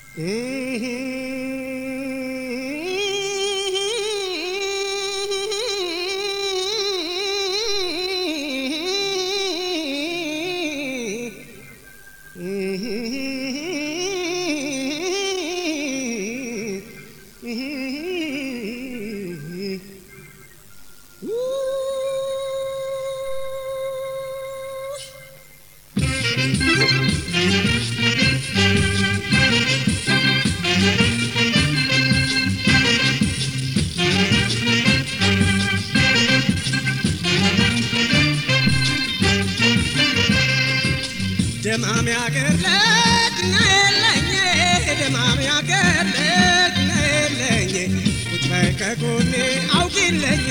ደማም ያገር ልጅ ነለኝ ደማም ያገር ልጅ ነለኝ ቁጭ በይ ከጎኔ አውጊለኝ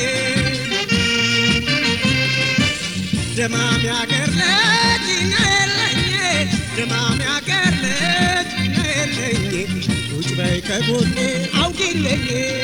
ደማም ያገር ልጅ ነለኝ ደማም ያገር ልጅ ነለኝ ቁጭ በይ ከጎኔ አውጊለኝ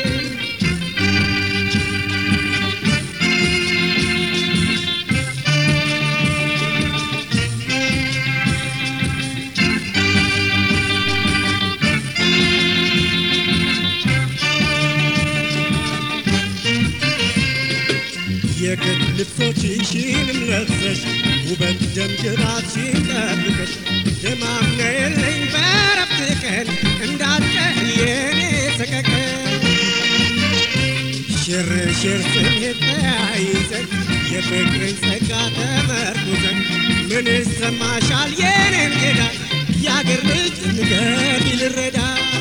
የግድ ልብሶችሽንም ለብሰሽ ውበት ደምግባትሽን ጠብቀሽ ደማም ነየለኝ በረፍት ቀን እንዳትቀር የኔ ሰቀቀን ሽር ሽር ስሜት ተያይዘን የፍቅርን ጸጋ ተመርኩዘን ምን ይሰማሻል የኔን ጌዳ የአገር ልጅ ንገሪ ልረዳ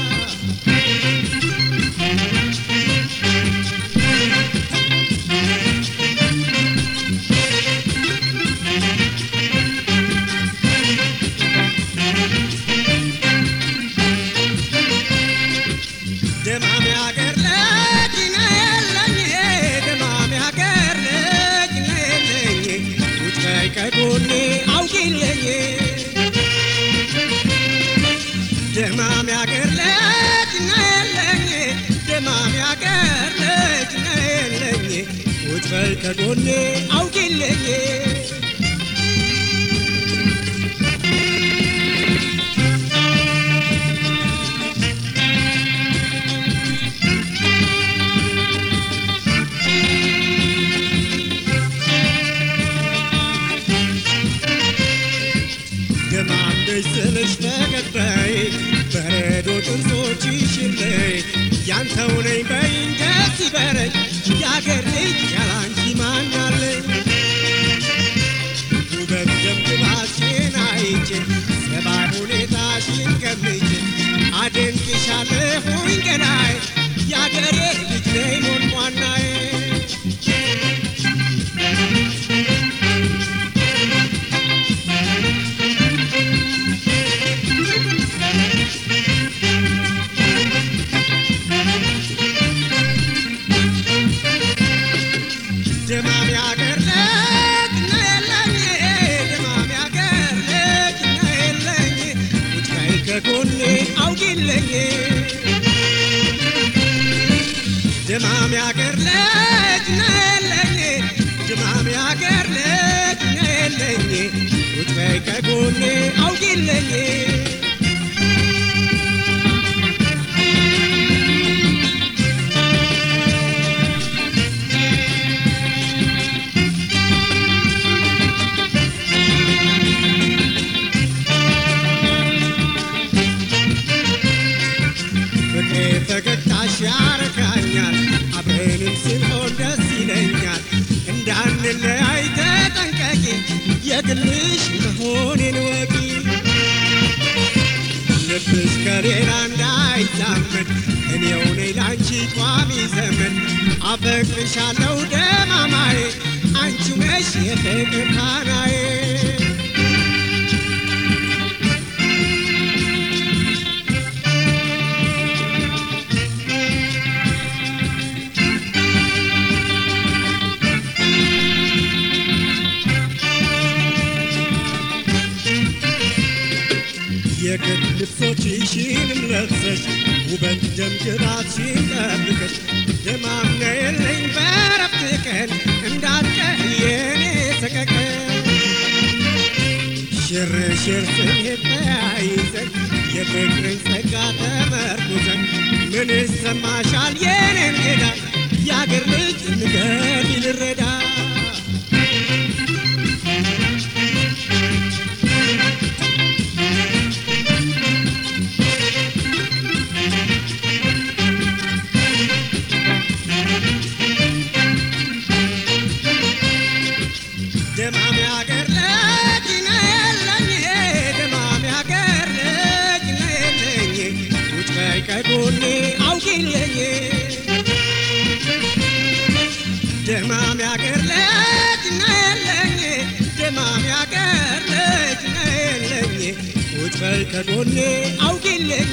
ደማም ያገር ልጅ ነየለኝ ደማም ያገር ልጅ ነየለኝ ቁጭ በይ ከጎኔ አውጊለኝ ደማም ያገር ልጅ ነየለኝ ደማም ያገር ልጅ ነየለኝ ቁጭ በይ ከጎኔ አውጊለኝ ደማምደሽ ስልሽ ተቀጣይ በረዶ ጥርሶችሽን ላይ ያንተው ነኝ በይኝ ደስ ይበለኝ የአገር ልጅ ያላንቺ ማን አለኝ ውበት ደምግባትሽን አይቼ ሰባይ ሁኔታሽን ገምቼ አደንቅሻለሁኝ ገናይ የአገሬ ልጅ ነይ ሞንሟናዬ ደማም ያገር ልጅ ነየለኝ ደማም ያገር ልጅ ነየለኝ ቁጭ በይ ከጎኔ አውጊለኝ ደማም ያገር ልጅ ነየለኝ ደማም ያገር ልጅ ነየለኝ ቁጭ በይ ከጎኔ አውጊለኝ ፍቅሬ ፈገግታሽ ያረካኛል አብረንም ስንሆን ደስ ይለኛል እንዳንለያይ ተጠንቀቂ የግልሽ መሆኔን ወቂ ልብሽ ከሌላ እንዳይዛመድ እኔው ነኝ ላንቺ ቋሚ ዘመን አፈቅርሻለሁ ደማማዬ አንቺው ነሽ የፍቅር ካናዬ የግድ ልብሶችሽንም ለብሰሽ ውበት ደምግባትሽን ጠብቀሽ ደማም ነየለኝ በረፍት ቀን እንዳትቀር የኔ ሰቀቀን ሽር ሽር ስሜት ተያይዘን የፍቅርን ጸጋ ተመርኩዘን ምን ይሰማሻል የኔ እንግዳ የአገር ልጅ ንገሪ ልረዳ ደማም ያገር ልጅ ነየለኝ ደማም ያገር ልጅ ነየለኝ ውጭ በይ ከጎኔ አውቂልኝ ደማም ያገር ልጅ ነየለኝ ደማም ያገር ልጅ ነየለኝ ውጭ በይ ከጎኔ አውቂልኝ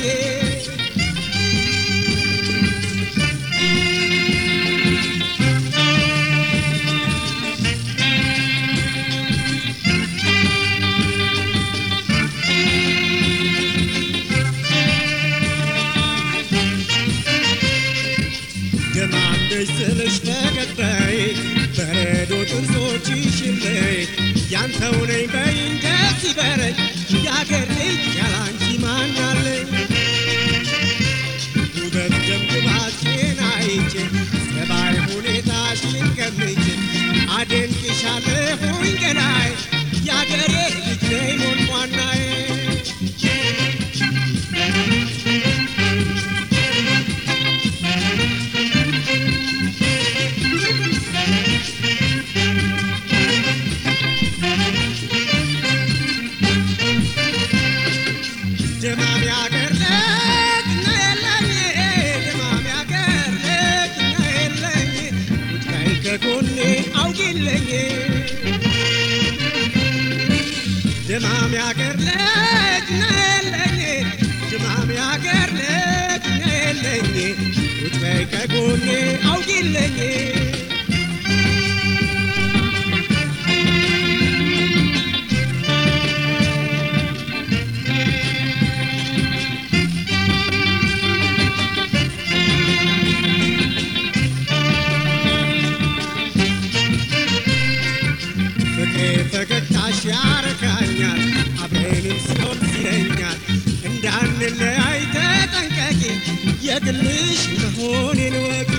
ደማምደሽ ስልሽ ፈገግታዬ በረዶ ጥርሶችሽ ላይ ያንተው ነኝ በይ ደስ ይበለኝ የአገር ልጅ ያላንቺ ማናለኝ ውበት ደምግባችን አይቼ ጸባይ ሁኔታሽን ገምቼ አደንቅሻለሁኝ ገላይ የአገሬ ልጅ ነይ ሞንሟናዬ ደማም ያገር ልጅ ነየለኝ ደማም ያገር ልጅ ነየለኝ ቁጭ በይ ከጎኔ አውቂልኝ ደማም ያገር ልጅ ነየለኝ ደማም ያገር ልጅ ነየለኝ ቁጭ በይ ከጎኔ አውቂልኝ ፍቅሬ ፈገግታሽ ያረካኛል አብረንም ሲሆን ይለኛል እንዳንለያይ ተጠንቀቂ የግልሽ መሆኔን ወቂ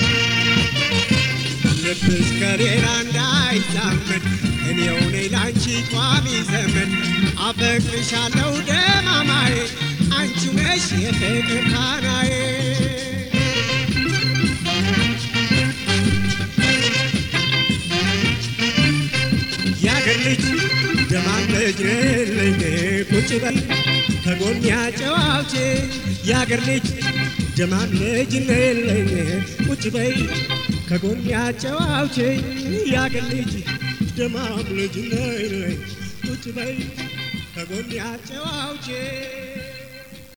ልብሽ ከሌላ እንዳይዛመድ እኔው ነኝ ላንቺ ቋሚ ዘመን አፈቅርሻለሁ ደማማዬ አንቺ ነሽ የፍቅር ካናዬ የአገር ልጅ ደማም ልጅ ነለኝ ቁጭ በይ ከጎን ያጨዋውቼ የአገር ልጅ ደማም ልጅ ነለኝ ቁጭ በይ ከጎን ያጨዋውቼ የአገር ልጅ ደማም ልጅ ነለኝ ቁጭ በይ ከጎን ያጨዋውቼ